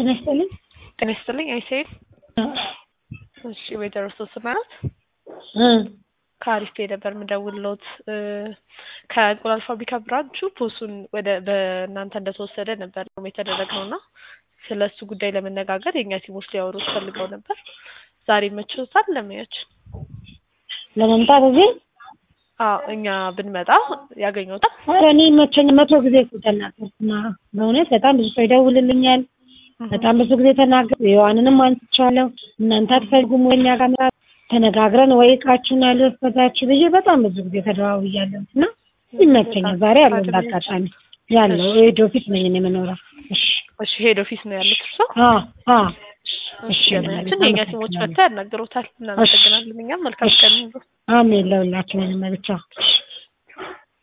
ጤና ይስጥልኝ። ጤና ይስጥልኝ አይሴል እሺ ወይዘሮ ሶስና ናት እ ከአሪፍ ፔ ነበር የምደውልሎት ከእንቁላል ፋብሪካ ብራንቹ ፖሱን ወደ በእናንተ እንደተወሰደ ነበር ነው የተደረግነው እና ስለ እሱ ጉዳይ ለመነጋገር የእኛ ቲሞች ሊያወሩት ፈልገው ነበር። ዛሬ መችቶታል ለሙያች ለመምጣት እዚህ አዎ እኛ ብንመጣ ያገኘታል። ኧረ እኔ መቸኝ መቶ ጊዜ እኮ ተናገርኩና በእውነት በጣም ብዙ ሰው ይደውልልኛል። በጣም ብዙ ጊዜ ተናገር የዋንንም አንስቻለሁ። እናንተ አትፈልጉም ወይ እኛ ጋር መምጣት ተነጋግረን ወይ እቃችሁን አልወሰዳችሁ ብዬ በጣም ብዙ ጊዜ ተደዋውያለሁ እና ይመቸኛል። ዛሬ ያለው እንዳጋጣሚ ያለው ሄድ ኦፊስ ነኝ እኔ የምኖረው። እሺ እሺ ሄድ ኦፊስ ነው ያሉት እርሶ? አ አ እሺ ገበያችን የእኛ ቲሞች መጥተው ያናግሮታል። እናመሰግናለን። እኛም መልካም ቀን ይሁን። አሜን ለሁላችንም ብቻ